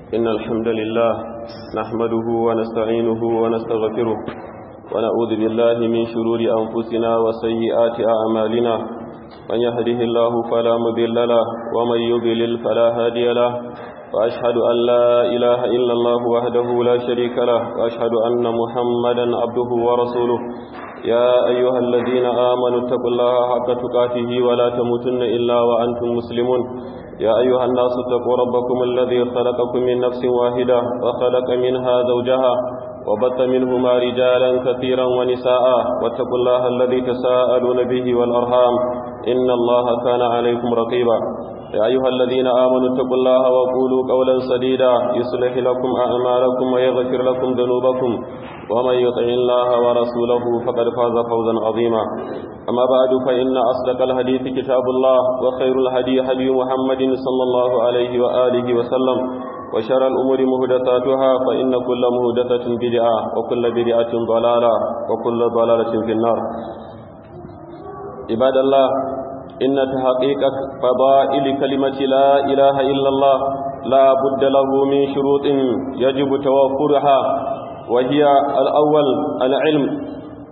إن الحمد لله نحمده ونستعينه ونستغفره ونعوذ بالله من شرور أنفسنا وسيئات أعمالنا من يهده الله فلا مضل له ومن يضلل فلا هادي له وأشهد أن لا إله إلا الله وحده لا شريك له وأشهد أن محمدا عبده ورسوله يا أيها الذين آمنوا اتقوا الله حق تقاته ولا تموتن إلا وأنتم مسلمون يا أيها الناس اتقوا ربكم الذي خلقكم من نفس واحدة وخلق منها زوجها وبث منهما رجالا كثيرا ونساء واتقوا الله الذي تساءلون به والأرحام إن الله كان عليكم رقيبا يا أيها الذين آمنوا اتقوا الله وقولوا قولا سديدا يصلح لكم أعمالكم ويغفر لكم ذنوبكم ومن يطع الله ورسوله فقد فاز فوزا عظيما أما بعد فإن أصدق الحديث كتاب الله وخير الهدي هدي محمد صلى الله عليه وآله وسلم وشر الأمور مهدثاتها فإن كل مهدثة بدعة وكل بدعة ضلالة وكل ضلالة في النار عباد الله إن تحقيق فضائل كلمة لا إله إلا الله لا بد له من شروط يجب توفرها وهي الأول العلم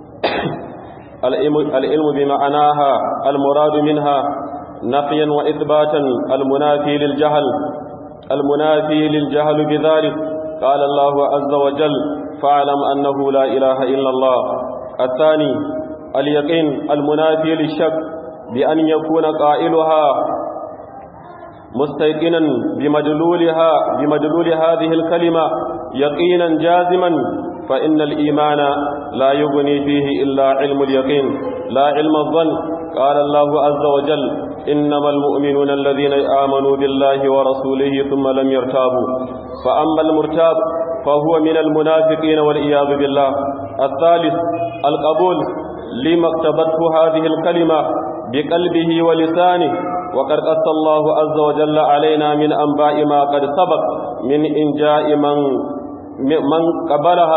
العلم بمعناها المراد منها نفيا وإثباتا المنافي للجهل المنافي للجهل بذلك قال الله عز وجل فاعلم أنه لا إله إلا الله الثاني اليقين المنافي للشك بأن يكون قائلها مستيقنا بمدلولها بمدلول هذه الكلمة يقينا جازما فإن الإيمان لا يغني فيه إلا علم اليقين لا علم الظن قال الله عز وجل إنما المؤمنون الذين آمنوا بالله ورسوله ثم لم يرتابوا فأما المرتاب فهو من المنافقين والعياذ بالله الثالث القبول لما اقتبته هذه الكلمة بقلبه ولسانه وقد قص الله عز وجل علينا من أنباء ما قد سبق من إنجاء من من قبلها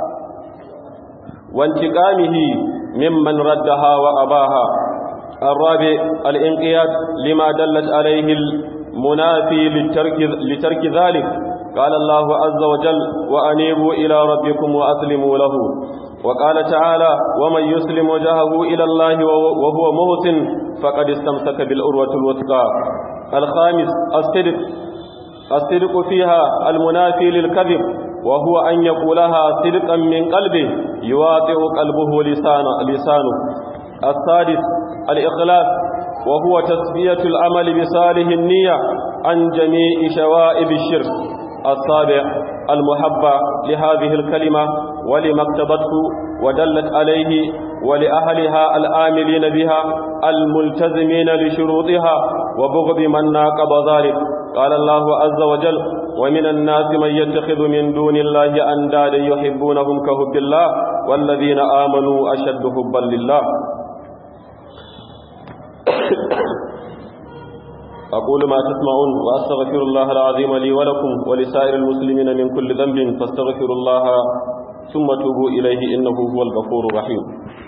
وانتقامه ممن ردها وأباها الرابع الانقياد لما دلت عليه المنافي لترك, لترك ذلك قال الله عز وجل وأنيبوا إلى ربكم وأسلموا له وقال تعالى ومن يسلم وجهه إلى الله وهو محسن فقد استمسك بالأروة الوثقى الخامس الصدق الصدق فيها المنافي للكذب وهو أن يقولها صدقا من قلبه يواطئ قلبه لسانه, لسانه السادس الإخلاص وهو تسبية العمل بصالح النية عن جميع شوائب الشرك السابع المحبة لهذه الكلمة ولما اقتضته ودلت عليه ولأهلها الآملين بها الملتزمين لشروطها وبغض من ناقض ذلك قال الله عز وجل ومن الناس من يتخذ من دون الله أندادا يحبونهم كحب الله والذين آمنوا أشد حبا لله أقول ما تسمعون وأستغفر الله العظيم لي ولكم ولسائر المسلمين من كل ذنب فاستغفروا الله ثم توبوا إليه إنه هو الغفور الرحيم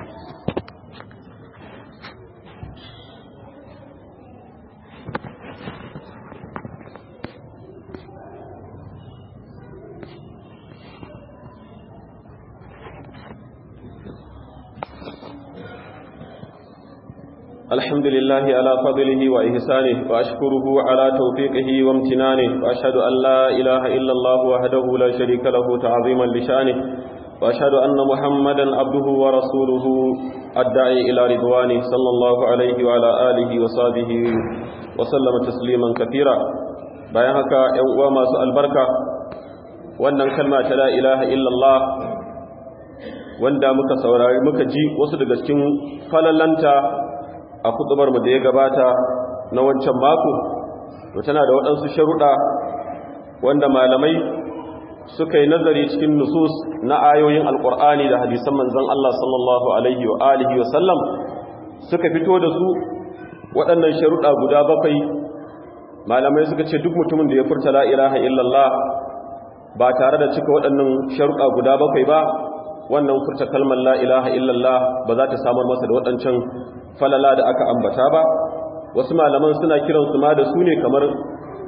الحمد لله على فضله وإحسانه وأشكره على توفيقه وامتنانه وأشهد أن لا إله إلا الله وحده لا شريك له تعظيما لشانه وأشهد أن محمدا عبده ورسوله الداعي إلى رضوانه صلى الله عليه وعلى آله وصحبه وسلم تسليما كثيرا bayan haka ‘yan uwa masu albarka wannan kalma ta la ilaha illallah wanda muka saurari muka ji wasu daga cikin falalanta a kutubar mu da ya gabata na wancan mako to tana da waɗansu sharuɗa wanda malamai suka yi nazari cikin nusus na ayoyin alƙur'ani da hadisan manzon Allah sallallahu alaihi wa alihi wa sallam suka fito da su waɗannan sharuɗa guda bakwai malamai suka ce duk mutumin da ya furta la ilaha illallah ba tare da cika waɗannan sharuɗa guda bakwai ba wannan furta kalmar la ilaha illallah ba za ta samar masa da waɗancan falala da aka ambata ba wasu malaman suna kiransu ma da su ne kamar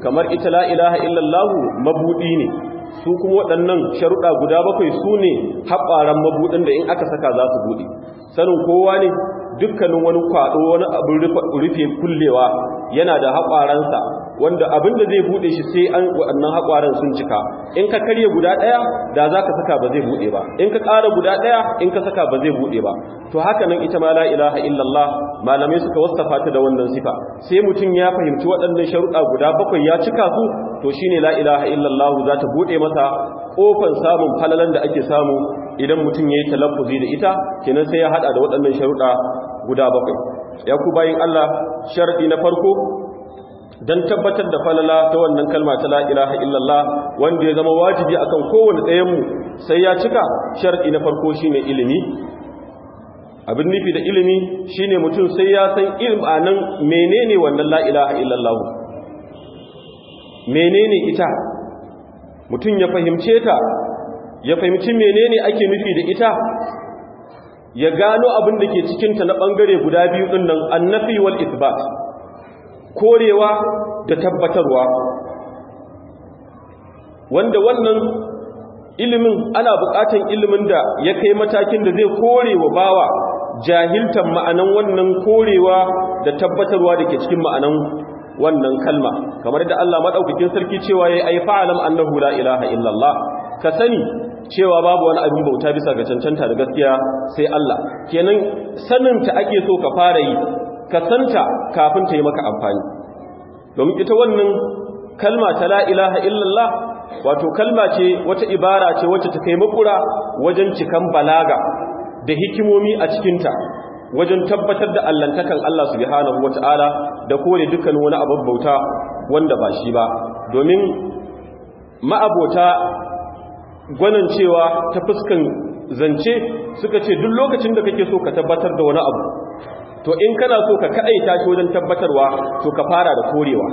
kamar ita la ilaha illallahu mabuɗi ne su kuma waɗannan sharuɗa guda bakwai su ne haɓaran mabuɗin da in aka saka za su buɗe sanin kowa ne dukkanin wani kwaɗo wani abin rufe kullewa yana da haƙwaransa wanda abin da zai buɗe shi sai an waɗannan haƙwaran sun cika in ka karye guda ɗaya da za ka saka ba zai buɗe ba in ka ƙara guda ɗaya in ka saka ba zai buɗe ba to haka nan ita ma la ilaha illallah malamai suka wasafa ta da wannan sifa sai mutum ya fahimci waɗannan sharuɗa guda bakwai ya cika su to shine la ilaha illallah za ta buɗe masa ƙofar samun falalan da ake samu idan mutum ya yi talaffuzi da ita kenan sai ya haɗa da waɗannan sharuɗa guda bakwai ya ku bayin Allah sharaɗi na farko don tabbatar da falala ta wannan kalma ta la ilaha illallah wanda ya zama wajibi akan kowane ɗayanmu sai ya cika sharaɗi na farko shine ilimi abin nufi da ilimi shine mutum sai ya san ilmanin menene wannan la ilaha illallah menene ita mutum ya fahimce ta ya fahimci menene ake nufi da ita ya gano abin da ke cikinta na ɓangare guda biyu ɗin nan annafi wal isbat korewa da tabbatarwa wanda wannan ilimin ana buƙatan ilimin da ya kai matakin da zai kore wa bawa jahiltan ma'anan wannan korewa da tabbatarwa da ke cikin ma'anan wannan kalma kamar da Allah madaukakin sarki cewa yayi ai fa'alam annahu la ilaha illallah ka sani cewa babu wani abin bauta bisa ga cancanta da gaskiya sai Allah kenan sanin ta ake so ka fara yi ka santa kafin ta yi maka amfani domin ita wannan kalma ta la ilaha illallah wato kalma ce wata ibara ce wacce ta kai makura wajen cikan balaga da hikimomi a cikinta wajen tabbatar da allantakan Allah subhanahu wata'ala da kore dukkan wani abin bauta wanda ba shi ba domin ma'abota gwanan cewa ta fuskan zance suka ce duk lokacin da kake so ka tabbatar da wani abu to in kana so ka kaɗaita shi wajen tabbatarwa to ka fara da korewa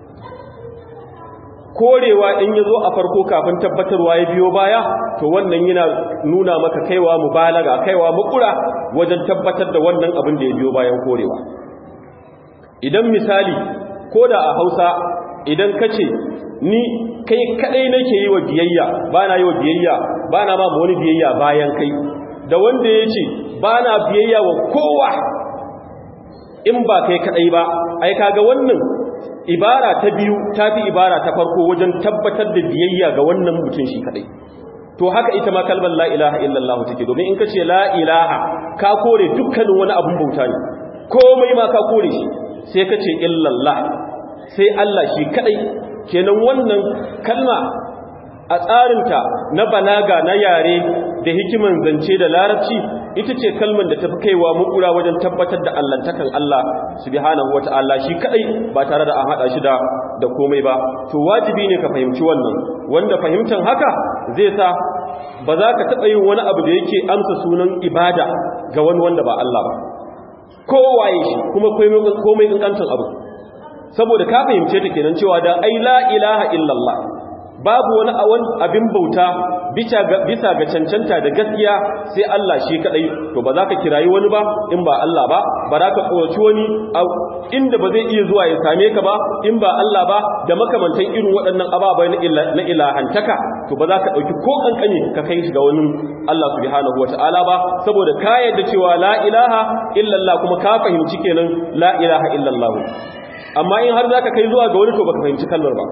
korewa in ya zo a farko kafin tabbatarwa ya biyo baya to wannan yana nuna maka kaiwa mubalaga kaiwa makura wajen tabbatar da wannan abin da ya biyo bayan korewa idan misali ko da a hausa idan ka ce ni kai kadai nake yi wa biyayya ba na yi wa biyayya ba na ma wani biyayya bayan kai da wanda ya ce ba na biyayya wa kowa in ba kai kadai ba ai kaga wannan ibara ta biyu ta fi ibara ta farko wajen tabbatar da biyayya ga wannan mutum shi kadai to haka ita ma kalmar la ilaha illallah take domin in ka ce la ilaha ka kore dukkanin wani abun bauta ne komai ma ka kore shi sai ka ce illallah sai Allah shi kadai kenan wannan kalma a tsarinta na balaga na yare da hikiman zance da larabci ita ce kalman da ta fi kaiwa mukura wajen tabbatar da allantakan Allah subhanahu wata'ala shi kadai ba tare da an hada shi da da komai ba to wajibi ne ka fahimci wannan wanda fahimtar haka zai sa ba za ka taɓa yin wani abu da yake amsa sunan ibada ga wani wanda ba Allah ba kowaye shi kuma komai kankantan abu saboda ka fahimce ta kenan cewa da ai la ilaha illallah babu wani abin bauta bisa ga cancanta da gaskiya sai Allah shi kadai to ba za ka kirayi wani ba in ba Allah ba ba za ka tsoraci wani inda ba zai iya zuwa ya same ka ba in ba Allah ba da makamantan irin waɗannan ababai na ilahantaka to ba za ka ɗauki ko ƙanƙani ka kai shi ga wani Allah subhanahu wata'ala ba saboda ka yadda cewa la ilaha illallah kuma ka fahimci kenan la ilaha illallah amma in har za ka kai zuwa ga wani to baka fahimci kalmar ba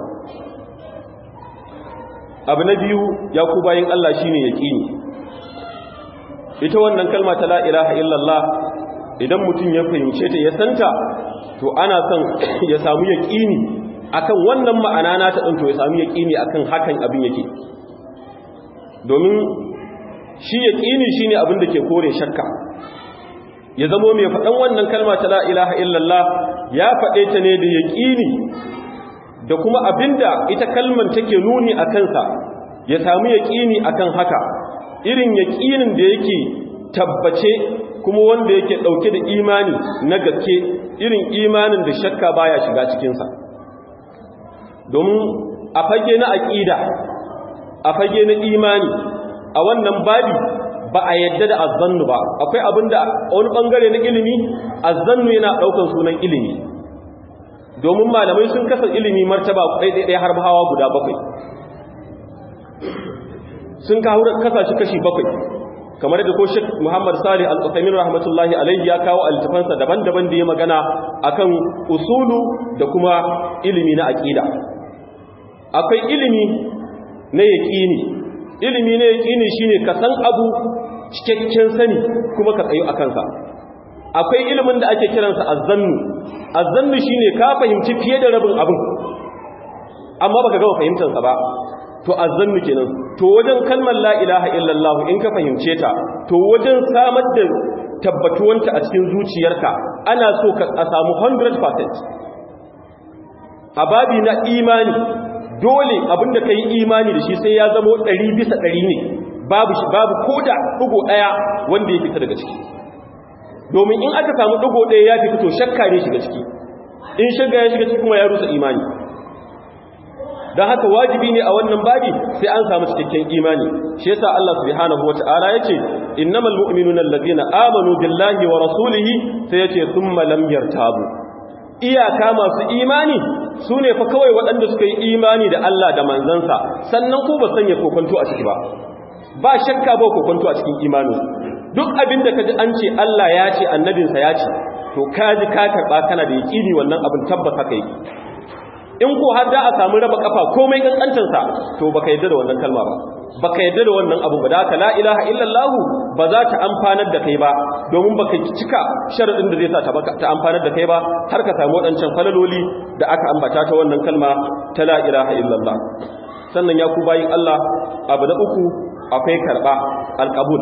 abu na biyu ya ku bayan Allah shi ne yaƙini ita wannan kalma ta la ilaha illallah idan mutum ya fahimce ta ya santa to ana son ya samu yaƙini akan wannan ma'ana na ta ɗin to ya samu yaƙini akan hakan abin yake domin shi yaƙini shi ne abin da ke kore shakka ya zamo mai faɗan wannan kalma ta la ilaha illallah ya faɗe ta ne da yaƙini da kuma abinda ita kalman take nuni a kansa ya samu yaƙini akan haka irin yaƙinin da yake tabbace kuma wanda yake ɗauke da imani na gaske irin imanin da shakka baya shiga cikinsa domin a fage na aƙida a fage na imani a wannan babi ba a yadda da azzannu ba akwai abinda wani ɓangare na ilimi azzannu yana ɗaukar sunan ilimi domin malamai sun kasa ilimi martaba ɗaiɗaiɗai har hawa guda bakwai sun kasa shi kashi bakwai kamar da ko Sheikh Muhammad Salih Al-Uthaymeen rahmatullahi alayhi ya kawo altafansa daban-daban da ya magana akan usulu da kuma ilimi na aqida akwai ilimi na yaqini ilimi na yaqini shine ka san abu cikakken sani kuma ka tsayo akan sa akwai ilimin da ake kiransa azzannu azzannu shine ka fahimci fiye da rabin abin amma baka ga fahimtar sa ba to azzannu kenan to wajen kalmar la ilaha illallah in ka fahimce ta to wajen samar da tabbatuwanta a cikin zuciyarka ana so ka a samu 100% a babi na imani dole abinda kai imani da shi sai ya zama 100 bisa 100 ne babu babu koda dugo daya wanda ya fita daga ciki domin in aka samu dugo daya ya fita to shakka ne shiga ciki in shakka ya shiga ciki kuma ya rusa imani don haka wajibi ne a wannan babi sai an samu cikakken imani shi yasa Allah subhanahu wata'ala yace innamal mu'minuna allazina amanu billahi wa rasulihi sai yace thumma lam yartabu iyaka masu imani sune fa kawai waɗanda suka yi imani da Allah da manzansa sannan ko ba sanya kokonto a ciki ba ba shakka ba kokonto a cikin imanin duk abin da kaji an ce Allah ya ce annabinsa ya ce to kaji ka karba kana da yaqini wannan abin tabbata kai in ko har da a samu raba kafa komai kankancin sa to baka yadda da wannan kalma ba baka yadda da wannan abu ba da ka la ilaha illallah ba za ta amfanar da kai ba domin baka cika sharadin da zai sa ta amfanar da kai ba har ka samu wadancan falaloli da aka ambata ta wannan kalma ta la ilaha illallah sannan ya ku bayin Allah abu na uku akwai karba alqabul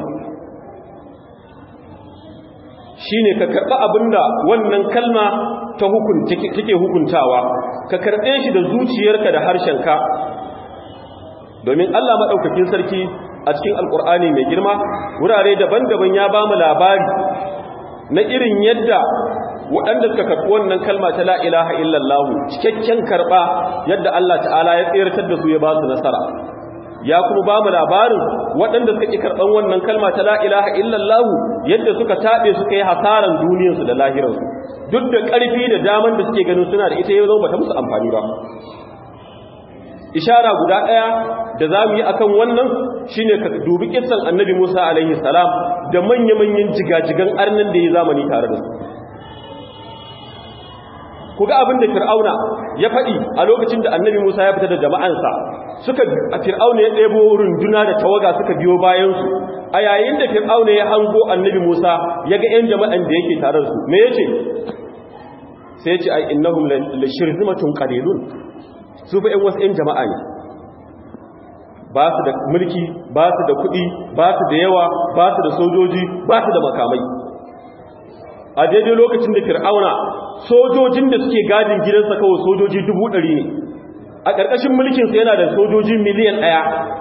shine ka karba abinda wannan kalma ta hukunta take hukuntawa ka karbe shi da zuciyarka da harshenka domin Allah madaukakin sarki a cikin alkur'ani mai girma wurare daban-daban ya ba mu labari na irin yadda waɗanda suka karɓi wannan kalma ta la ilaha illallah cikakken karɓa yadda Allah ta'ala ya tsirtar da su ya ba su nasara ya kuma ba mu labarin waɗanda suka ƙi karɓan wannan kalma ta la ilaha illallah yadda suka taɓe suka yi hasaran duniyarsu da lahirarsu duk da ƙarfi da daman da suke ganin suna da ita yau zama bata musu amfani ba ishara guda ɗaya da za mu yi akan wannan shine ka dubi kissan annabi musa alaihi salam da manya-manyan jigajigan arnin da ya zamani tare da su ku ga abin da fir'auna ya faɗi a lokacin da annabi musa ya fita da jama'ansa suka a fir'auna ya ɗebo runduna da tawaga suka biyo bayansu a yayin da fir'auna ya hango annabi musa ya ga 'yan jama'an da yake tare da su me ya ce sai ya ce ai innahum la shirzimatun qalilun su fa 'yan wasu 'yan jama'a ne ba su da mulki ba su da kuɗi ba su da yawa ba su da sojoji ba su da makamai a daidai lokacin da fir'auna sojojin da suke gadin gidansa kawai sojoji dubu ɗari ne a ƙarƙashin mulkinsa yana da sojoji miliyan ɗaya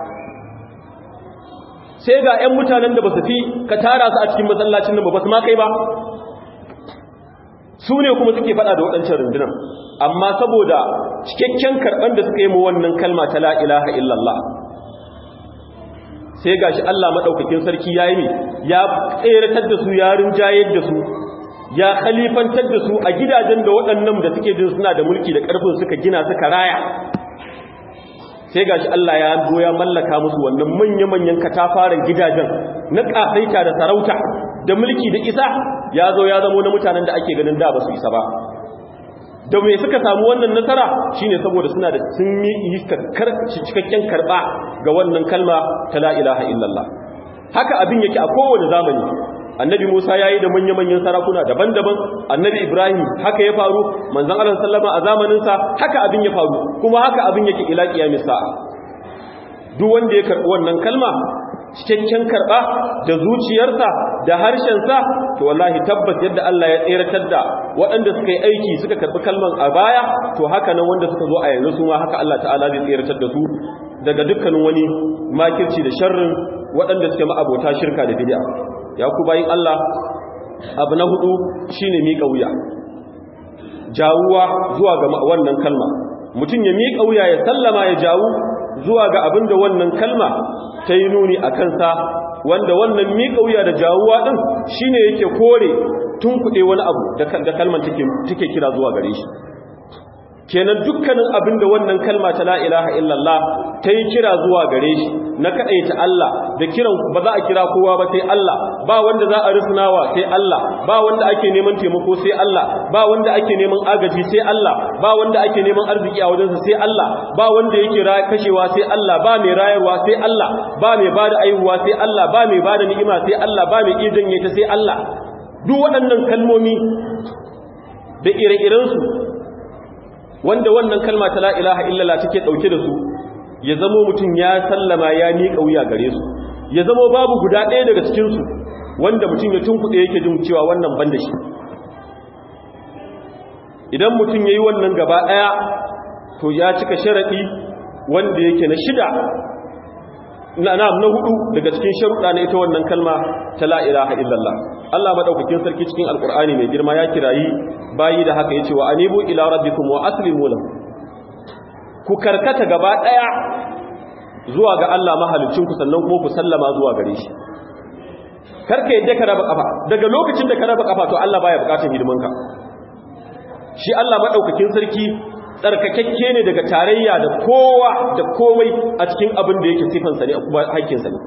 sai ga 'yan mutanen da ba su fi ka tara su a cikin masallacin nan ba su ma kai ba su ne kuma suke faɗa da waɗancan rundunan amma saboda cikakken karɓar da suka yi mu wannan kalma ta la ilaha illallah sai gashi Allah maɗaukakin sarki ya yi ya tseratar da su ya rinjayar da su ya khalifantar da su a gidajen da waɗannan da suke jin suna da mulki da ƙarfin suka gina suka raya sai gashi Allah ya zo ya mallaka musu wannan manya-manyan katafaren gidajen na ƙasaita da sarauta da mulki da isa ya zo ya zamo na mutanen da ake ganin da ba su isa ba da mai suka samu wannan nasara shine saboda suna da sun yi cikakken karɓa ga wannan kalma ta la ilaha illallah haka abin yake a kowane zamani annabi Musa yayi da manya-manyan sarakuna daban-daban annabi Ibrahim haka ya faru manzon Allah sallama a zamanin sa haka abin ya faru kuma haka abin yake ila kiyamis sa'a duk wanda ya karbi wannan kalma cikakken karba da zuciyarsa da harshensa to wallahi tabbas yadda Allah ya tseratar da waɗanda suka yi aiki suka karbi kalman a baya to haka nan wanda suka zo a yanzu su ma haka Allah ta'ala zai tseratar da su daga dukkanin wani makirci da sharrin waɗanda suke ma'abota shirka da bid'a ya ku bayin Allah abu na hudu shine miƙa wuya jawuwa zuwa ga wannan kalma mutum ya miƙa wuya ya sallama ya jawu zuwa ga abin da wannan kalma ta yi nuni a kansa wanda wannan miƙa wuya da jawuwa ɗin shine yake kore tun kuɗe wani abu da kalman take kira zuwa gare shi kenan dukkanin abin da wannan kalma ta la ilaha illallah ta yi kira zuwa gare shi na kaɗaita Allah da kiran ba za a kira kowa ba sai Allah ba wanda za a risnawa sai Allah ba wanda ake neman taimako sai Allah ba wanda ake neman agaji sai Allah ba wanda ake neman arziki a wajensa sai Allah ba wanda yake kashewa sai Allah ba mai rayarwa sai Allah ba mai bada aihuwa sai Allah ba mai bada ni'ima sai Allah ba mai iya janye ta sai Allah duk waɗannan kalmomi da ire-irensu wanda wannan kalma ta la ilaha illallah take dauke da su ya zamo mutum ya sallama ya miƙa wuya gare su ya zamo babu guda ɗaya daga cikin su wanda mutum ya tunkuɗe yake jin cewa wannan banda shi idan mutum yayi wannan gaba ɗaya to ya cika sharadi wanda yake na shida na na hudu daga cikin sharuɗa na ita wannan kalma ta la ilaha illallah Allah madaukakin sarki cikin alkur'ani mai girma ya kirayi bayi da haka yace wa anibu ila rabbikum wa aslimu lahu ku karkata gaba daya zuwa ga Allah mahalicin ku sannan kuma ku sallama zuwa gare shi karka yadda ka raba kafa daga lokacin da ka raba kafa to Allah baya bukatar hidimanka shi Allah madaukakin sarki tsarkakakke ne daga tarayya da kowa da komai a cikin abin da yake sifansa ne kuma haƙƙinsa ne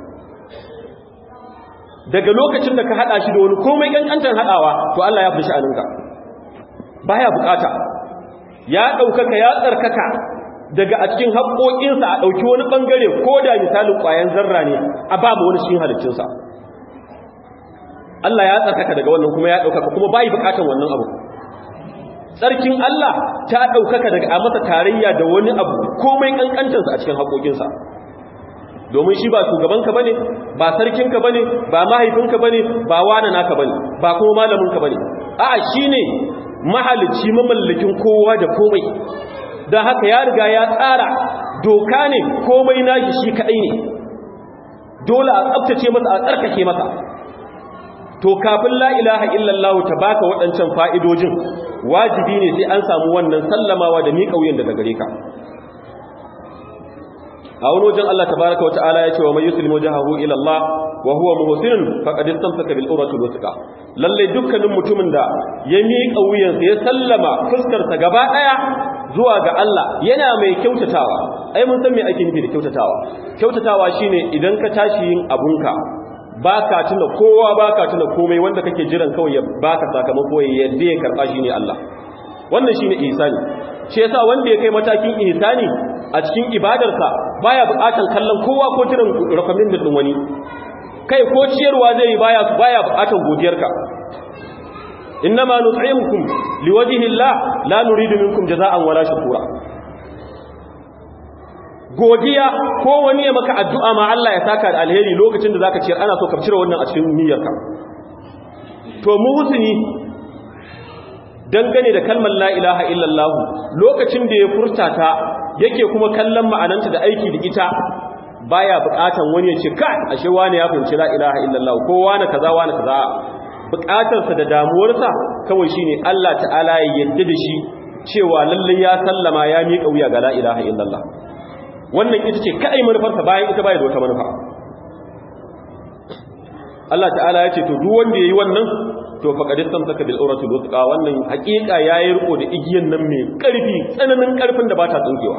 daga lokacin da ka hada shi da wani komai kankantar hadawa to Allah ya fi sha'aninka baya bukata ya daukaka ya tsarkaka daga a cikin haƙoƙinsa a dauki wani bangare ko da misalin ƙwayan zarra ne a babu wani cikin halittunsa Allah ya tsarkaka daga wannan kuma ya daukaka kuma bai bukatan wannan abu tsarkin Allah ta daukaka daga a masa tarayya da wani abu komai kankantarsa a cikin haƙoƙinsa domin shi ba shugabanka bane ba sarkinka bane ba mahaifinka bane ba wani naka bane ba kuma malaminka bane a'a shine mahalicci mamallakin kowa da komai dan haka ya riga ya tsara doka ne komai nashi shi kadai ne dole a tsaftace masa a tsarkake masa to kafin la ilaha illallah ta baka waɗancan fa'idojin wajibi ne sai an samu wannan sallamawa da miƙa wuyan daga gare ka a wani wajen Allah tabaraka wa ta'ala ya ce wa mai yuslimu jahahu ila Allah wa huwa muhsinun faqad istamsaka bil urwatil wuthqa lalle dukkanin mutumin da ya miƙa wuyansa ya sallama fuskar sa gaba daya zuwa ga Allah yana mai kyautatawa ai mun san me ake nufi da kyautatawa kyautatawa shine idan ka tashi yin abunka baka tuna kowa baka tuna komai wanda kake jiran kawai ya baka sakamako ya yadda ya karba shine Allah wannan shine ihsani shi yasa wanda ya kai matakin ihsani a cikin ibadarsa baya buƙatar kallon kowa ko jiran rakamin da wani kai ko ciyarwa zai yi baya baya buƙatar godiyarka innama nut'imukum liwajhi Allah la nuridu minkum jazaa'an wala shukura godiya ko wani ya maka addu'a ma Allah ya saka da alheri lokacin da zaka ciyar ana so ka cire wannan a cikin niyyarka to mu husni dangane da kalmar la ilaha illallah lokacin da ya furta ta yake kuma kallon ma'ananta da aiki da ita baya bukatan wani ya ce kai ashe wani ya fahimci la ilaha illallah ko wani kaza wani kaza bukatarsa da damuwarsa kawai shine Allah ta'ala ya yadda da shi cewa lalle ya sallama ya miƙa wuya ga la ilaha illallah wannan ita ce kai manufarsa bayan ita baya da wata manufa Allah ta'ala ya ce to duk wanda yayi wannan to faqad istamsaka bil uratul wuthqa wannan hakika yayi riko da igiyan nan mai karfi tsananin karfin da bata tsinkewa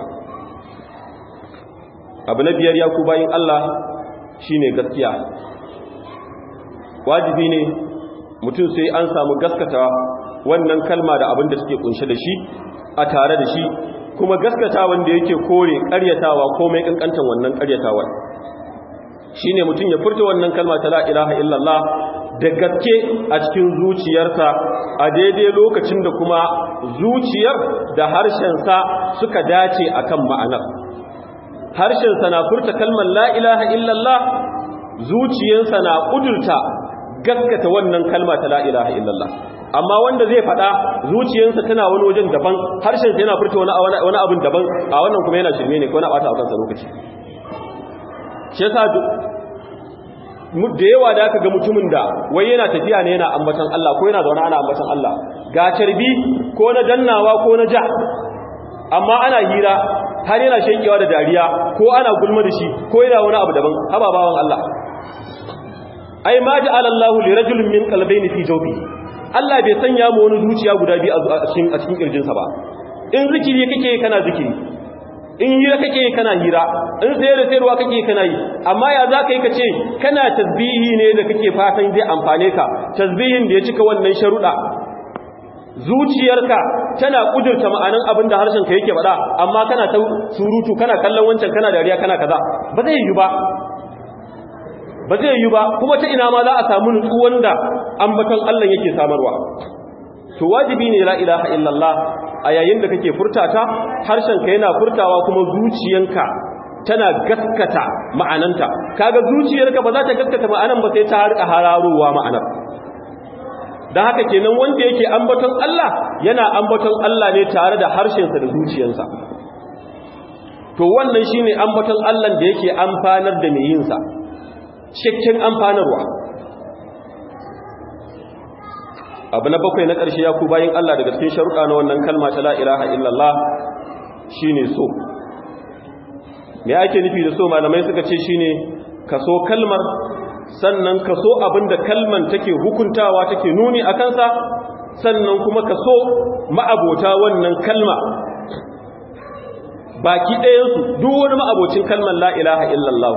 abu na biyar ya ku bayin Allah shine gaskiya wajibi ne mutum sai an samu gaskata wannan kalma da abin da suke kunshe da shi a tare da shi kuma gaskata wanda yake kore ƙaryatawa komai kankantan wannan ƙaryatawa shine mutum ya furta wannan kalma ta la ilaha illallah da gaske a cikin zuciyarsa a daidai lokacin da kuma zuciyar da harshensa suka dace akan ma'anar harshensa na furta kalmar la ilaha illallah zuciyarsa na kudurta gaskata wannan kalma ta la ilaha illallah amma wanda zai fada zuciyarsa tana wani wajen daban harshensa yana furta wani wani abin daban a wannan kuma yana shirme ne ko na bata a kansa lokaci shi yasa da yawa da aka ga mutumin da wai yana tafiya ne yana ambatan Allah ko yana zaune ana ambatan Allah ga carbi ko na dannawa ko na ja amma ana hira har yana shekewa da dariya ko ana gulma da shi ko yana wani abu daban haba bawan Allah ai ma ja'ala Allahu li rajulin min qalbayni fi jawfi Allah bai sanya mu wani zuciya guda biyu a cikin a cikin kirjinsa ba in zikiri kake kana zikiri in hira kake kana hira in sayar da sayarwa kake kana yi amma ya za ka yi ka ce kana tasbihi ne da kake fatan zai amfane ka tasbihin da ya cika wannan sharuɗa zuciyarka tana kudurta ma'anan abin da harshen ka yake faɗa amma kana ta surutu kana kallon wancan kana dariya kana kaza ba zai yi ba ba zai yi ba kuma ta ina ma za a samu nutsuwan da ambaton Allah yake samarwa to wajibi ne la ilaha illallah a yayin da kake furtata harshenka yana furtawa kuma zuciyanka tana gaskata ma'ananta kaga zuciyarka ba za ta gaskata ma'anan ba sai ta harka hararowa ma'anar dan haka kenan wanda yake ambaton Allah yana ambaton Allah ne tare da harshensa da zuciyarsa to wannan shine ambaton Allah da yake amfanar da mai yin sa cikakken amfanarwa abu na bakwai na ƙarshe ya ku bayin Allah daga cikin sharuɗa na wannan kalma ta la ilaha illallah shine so me ake nufi da so malamai suka ce shine kaso kalmar sannan kaso abinda kalman take hukuntawa take nuni a kansa sannan kuma kaso ma'abota wannan kalma baki ɗayansu duk wani ma'abocin kalmar la ilaha illallah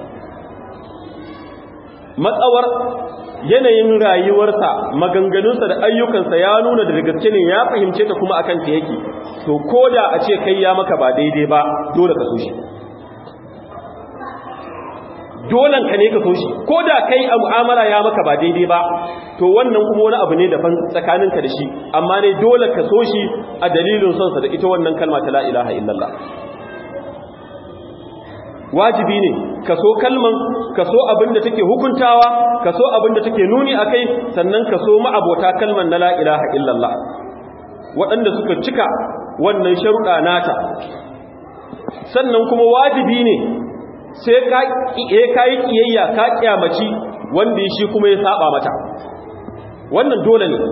matsawar yanayin rayuwarsa maganganunsa da ayyukansa ya nuna da gaske ne ya fahimce ta kuma akan ta yake to koda a ce kai ya maka ba daidai ba dole ka so shi dolan ka ne ka so shi koda kai a mu'amala ya maka ba daidai ba to wannan kuma wani abu ne daban tsakaninka da shi amma ne dole ka so shi a dalilin sonsa da ita wannan kalma ta la ilaha illallah wajibi ne ka so kalman ka so abin da take hukuntawa ka so abin da take nuni a kai sannan ka so ma'abota kalman na la ilaha illallah waɗanda suka cika wannan sharuɗa nata sannan kuma wajibi ne sai ka yi ƙiyayya ka ƙyamaci wanda shi kuma ya saba mata wannan dole ne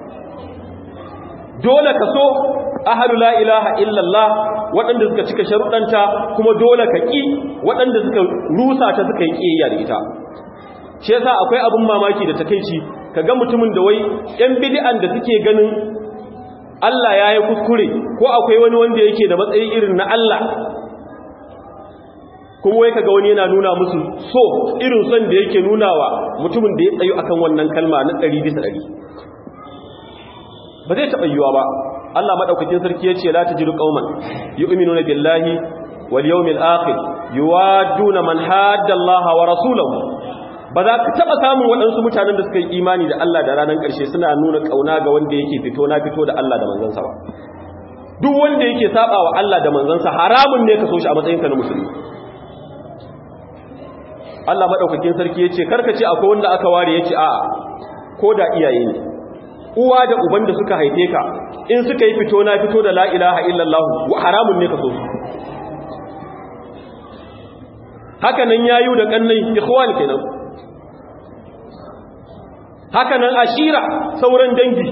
dole ka so ahalu la ilaha illallah waɗanda suka cika sharuɗanta kuma dole ka ƙi waɗanda suka rusa ta suka yi ƙiyayya da ita shi yasa akwai abin mamaki da takeici kaga mutumin da wai ƴan bid'an da suke ganin Allah ya yi kuskure ko akwai wani wanda yake da matsayi irin na Allah kuma wai kaga wani yana nuna musu so irin son da yake nunawa mutumin da ya tsayu akan wannan kalma na 100 bisa 100 ba zai taɓa yiwa ba Allah madaukakin sarki yace la tajidu qauman yu'minuna billahi wal yawmil akhir yuwadduna man hadda Allah wa rasulahu ba za ka taba samun waɗansu mutanen da suka yi imani da Allah da ranar ƙarshe suna nuna kauna ga wanda yake fito na fito da Allah da manzansa ba duk wanda yake saba wa Allah da manzansa haramun ne ka so shi a matsayin ka na musulmi Allah madaukakin sarki yace karka ce akwai wanda aka ware yace a'a ko da iyaye ne uwa da uban da suka haife ka in suka yi fito na fito da la ilaha illallah wa haramun ne ka so su haka nan yayu da kannai ikhwan kenan haka nan ashira sauran dangi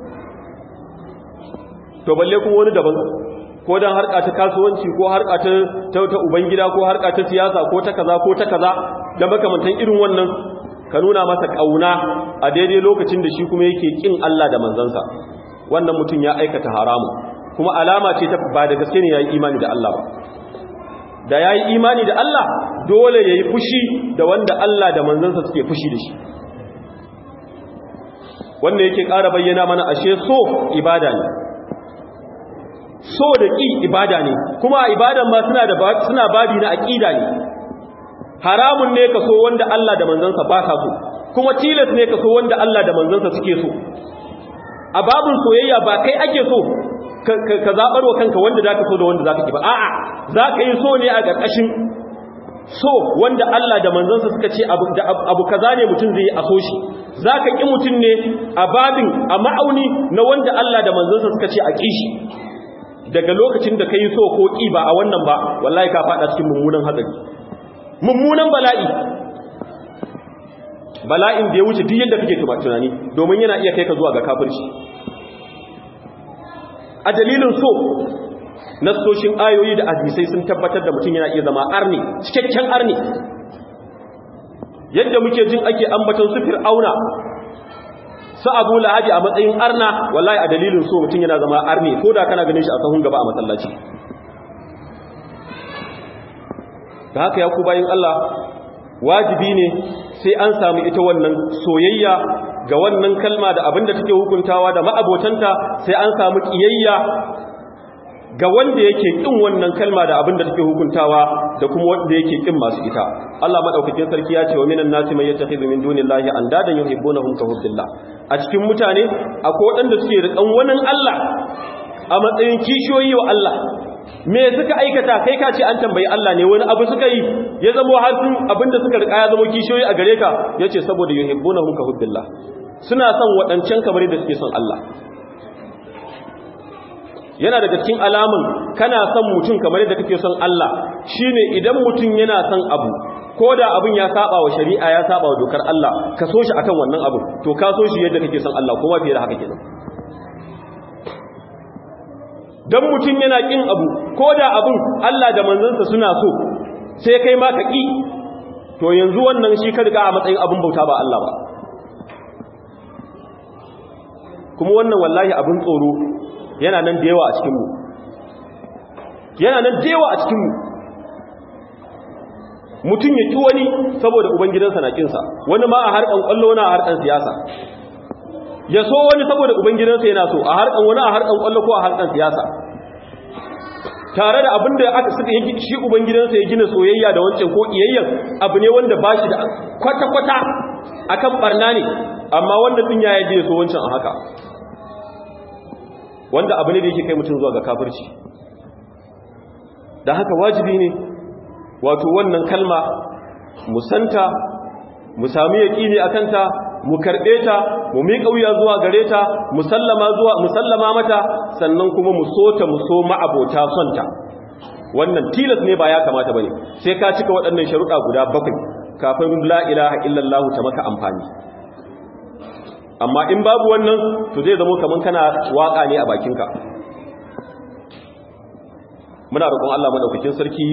to balle kuma wani daban ko dan harka ta kasuwanci ko harka ta ta ubangida ko harka ta siyasa ko ta kaza ko ta kaza da makamantan irin wannan ka nuna masa kauna a daidai lokacin da shi kuma yake kin Allah da manzansa wannan mutum ya aikata haramu kuma alama ce ta ba da gaske ne yayi imani da Allah ba da yayi imani da Allah dole yayi fushi da wanda Allah da manzansa suke fushi da shi wanda yake ƙara bayyana mana ashe so ibada ne so da ƙi ibada ne kuma ibadan ma suna da suna babi na aqida ne haramun ne ka so wanda Allah da manzansa ba sa so kuma tilas ne ka so wanda Allah da manzansa suke so a babin soyayya ba kai ake so ka zabar wa kanka wanda zaka so da wanda zaka ki ba a'a zaka yi so ne a ƙarƙashin so wanda Allah da manzansa suka ce abu abu kaza ne mutum zai yi a so shi zaka ki mutum ne a babin a ma'auni na wanda Allah da manzansa suka ce a ki shi daga lokacin da kai so ko ki ba a wannan ba wallahi ka fada cikin mummunan hatsari mummunan bala'i bala'in da ya wuce duk yadda kake tunani domin yana iya kai ka zuwa ga kafirci a dalilin so nassoshin ayoyi da hadisai sun tabbatar da mutum yana iya zama arni cikakken arni yadda muke jin ake ambaton su fir'auna su abu lahabi a matsayin arna wallahi a dalilin so mutum yana zama arne ko da kana ganin shi a sahun gaba a masallaci da haka ya ku bayin Allah wajibi ne sai an samu ita wannan soyayya ga wannan kalma da abinda take hukuntawa da ma'abotanta sai an samu kiyayya ga wanda yake kin wannan kalma da abinda take hukuntawa da kuma wanda yake kin masu ita Allah madaukakin sarki ya ce wa minan nasi may yattakhidhu min dunillahi andadan yuhibbunahum ka hubbillah a cikin mutane akwai wadanda suke rikan wannan Allah a matsayin kishiyoyi wa Allah me suka aikata kai ka ce an tambayi Allah ne wani abu suka yi ya zama har sun abinda suka rika ya zama kishiyoyi a gare ka yace saboda yuhibbunahum ka hubbillah suna son wadancan kamar da suke son Allah yana daga cikin alamun kana son mutum kamar yadda kake son Allah shine idan mutum yana son abu ko da abin ya saba wa shari'a ya saba wa dokar Allah ka so shi akan wannan abu to ka so shi yadda kake son Allah kuma fiye da haka kenan dan mutum yana kin abu ko da abin Allah da manzansa suna so sai kai ma ka ki to yanzu wannan shi ka riga a matsayin abin bauta ba Allah ba kuma wannan wallahi abin tsoro yana nan da yawa a cikinmu yana nan da yawa a cikinmu mutum ya ki wani saboda ubangidansa na kinsa wani ma a harkan kwallo na a harkan siyasa ya so wani saboda ubangidansa yana so a harkan wani a harkan kwallo ko a harkan siyasa tare da abin da aka suka yi shi ubangidansa ya gina soyayya da wancan ko kiyayyen abu ne wanda ba shi da kwata-kwata akan barna ne amma wanda din ya yaje so wancan a haka wanda abu ne da yake kai mutum zuwa ga kafirci da haka wajibi ne wato wannan kalma mu santa mu sami yaƙini a kanta mu karɓe ta mu miƙa wuya zuwa gare ta mu sallama zuwa mu sallama mata sannan kuma mu so ta mu so ma'abota son ta wannan tilas ne ba ya kamata bane sai ka cika waɗannan sharuɗa guda bakwai kafin la ilaha illallah ta maka amfani amma in babu wannan to zai zama kaman kana waka ne a bakinka muna roƙon Allah madaukakin sarki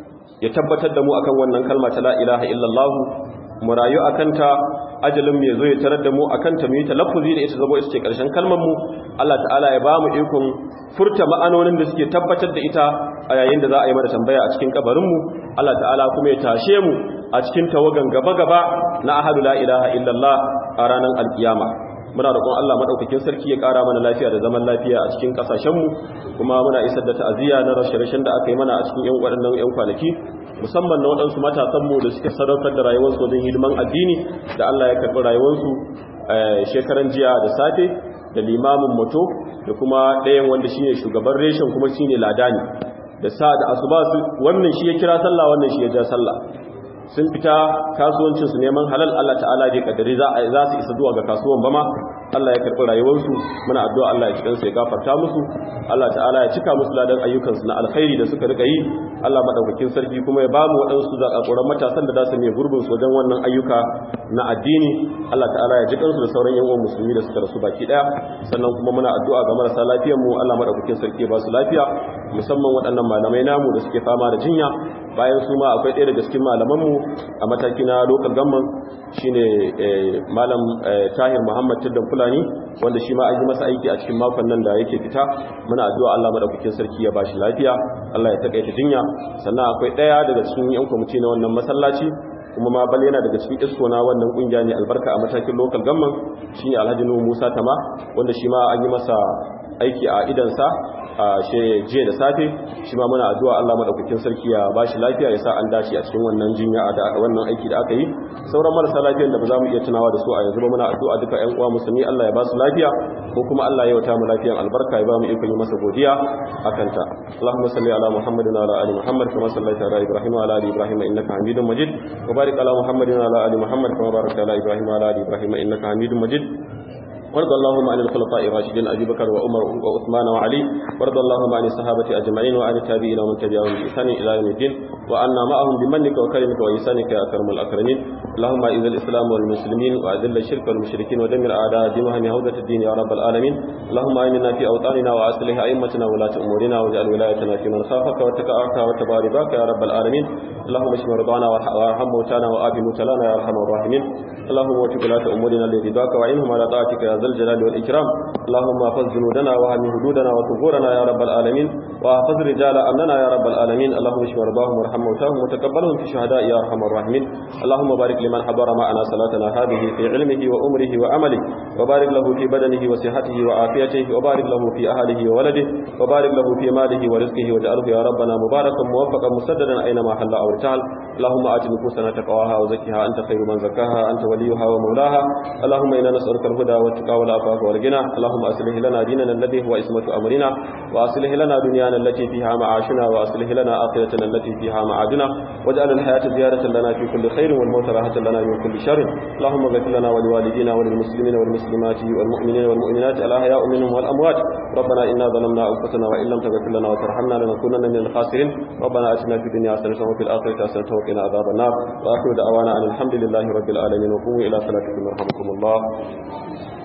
ya tabbatar da mu akan wannan kalma ta la ilaha illallah mu rayu akan ta ajalin mai zo ya tarar da mu akan ta mu yi talaffuzi da ita zabo ita ce karshen kalmar mu Allah ta'ala ya ba mu ikon furta ma'anonin da suke tabbatar da ita a yayin da za a yi mana tambaya a cikin kabarin mu Allah ta'ala kuma ya tashe mu a cikin tawagan gaba-gaba na ahadu la ilaha illallah a ranar alkiyama muna roƙon Allah madaukakin sarki ya ƙara mana lafiya da zaman lafiya a cikin ƙasashenmu kuma muna isar da ta'aziyya na rashe-rashen da aka yi mana a cikin ƴan waɗannan ƴan kwanaki musamman na waɗansu matasanmu da suke sadaukar da rayuwarsu wajen hidiman addini da Allah ya karɓi rayuwarsu shekaran jiya da safe da limamin moto da kuma ɗayan wanda shine shugaban reshen kuma shine ladani da sa da asuba su wannan shi ya kira sallah wannan shi ya ja sallah sun fita kasuwancinsu neman halal Allah ta'ala bai kadari za su isa zuwa ga kasuwan ba ma Allah ya karɓi rayuwarsu muna addu'a Allah ya ci kansu ya gafarta musu Allah ta'ala ya cika musu ladan ayyukansu na alkhairi da suka rika yi Allah madaukakin sarki kuma ya bamu waɗansu zakakuran matasan da za su ne gurbin su wajen wannan ayyuka na addini Allah ta'ala ya ji kansu da sauran yan uwan musulmi da suka rasu baki daya sannan kuma muna addu'a ga marasa lafiyar mu Allah madaukakin sarki ya ba su lafiya musamman waɗannan malamai namu da suke fama da jinya bayan su ma akwai ɗaya daga cikin malamanmu a mataki na local government shine malam tahir muhammad tiddan fulani wanda shi ma an yi masa aiki a cikin makon nan da yake fita muna addu'a Allah madaukakin sarki ya bashi lafiya Allah ya takaita jinya sannan akwai ɗaya daga cikin yan kwamiti na wannan masallaci kuma ma bal yana daga cikin isko na wannan kungiya ne albarka a matakin local government shine Alhaji Nuhu Musa Tama wanda shi ma an yi masa aiki a idansa a jiya da safe shi ma muna addu'a Allah madaukakin sarki ya bashi lafiya ya sa an dace a cikin wannan jinya da wannan aiki da aka yi sauran marasa lafiyar da ba za mu iya tunawa da su a yanzu ba muna addu'a duka ƴan uwa musulmi Allah ya ba su lafiya ko kuma Allah ya wata mu lafiyan albarka ya ba mu ikon yi masa godiya akan ta Allahumma salli ala Muhammadin wa ala ali Muhammad kama sallaita ala Ibrahim wa ala ali Ibrahim innaka Hamidum Majid wa barik ala Muhammadin wa ala ali Muhammad kama barakta ala Ibrahim wa ala ali Ibrahim innaka Hamidum Majid وارض اللهم عن الخلفاء الراشدين ابي بكر وعمر وعثمان وعلي وارض اللهم عن الصحابه اجمعين وعن التابعين ومن تبعهم باحسان الى يوم الدين وعنا معهم بمنك وكرمك وإحسانك يا أكرم الأكرمين اللهم أعز الإسلام والمسلمين وأذل الشرك والمشركين ودمر أعداء دينهم هودة الدين يا رب العالمين اللهم آمنا في أوطاننا وأصلح أئمتنا ولاة أمورنا واجعل ولايتنا في من خافك واتقاك واتبع رضاك يا رب العالمين اللهم اشف مرضانا وارحم موتانا وآف موتانا يا أرحم الراحمين اللهم وفق ولاة أمورنا لرضاك وعنهم على طاعتك يا ذا الجلال والإكرام اللهم احفظ جنودنا وهم حدودنا وثغورنا يا رب العالمين واحفظ رجال أمننا يا رب العالمين اللهم اشف مرضاهم وارحم موتاهم وتقبلهم في شهداء يا أرحم الراحمين اللهم بارك لمن حضر معنا صلاتنا هذه في علمه وأمره وعمله وبارك له في بدنه وصحته وعافيته وبارك له في أهله وولده وبارك له في ماله ورزقه واجعله يا ربنا مباركا موفقا مسددا أينما حل أو ارتحل اللهم آت نفوسنا تقواها وزكها أنت خير من زكاها أنت وليها ومولاها اللهم إنا نسألك الهدى والتقى والعفاف والغنى اللهم أصلح لنا ديننا الذي هو اسمة أمرنا وأصلح لنا دنيانا التي فيها معاشنا وأصلح لنا آخرتنا التي فيها معادنا واجعل الحياة زيادة لنا في كل خير والموت راحة لنا من كل شر اللهم اغفر لنا ولوالدينا وللمسلمين والمسلمات والمؤمنين والمؤمنات الأحياء منهم والأموات ربنا إنا ظلمنا أنفسنا وإن لم تغفر لنا وترحمنا لنكونن من الخاسرين ربنا آتنا في الدنيا حسنة وفي الآخرة حسنة وقنا عذاب النار وآخر دعوانا أن الحمد لله رب العالمين وقوموا إلى صلاتكم يرحمكم الله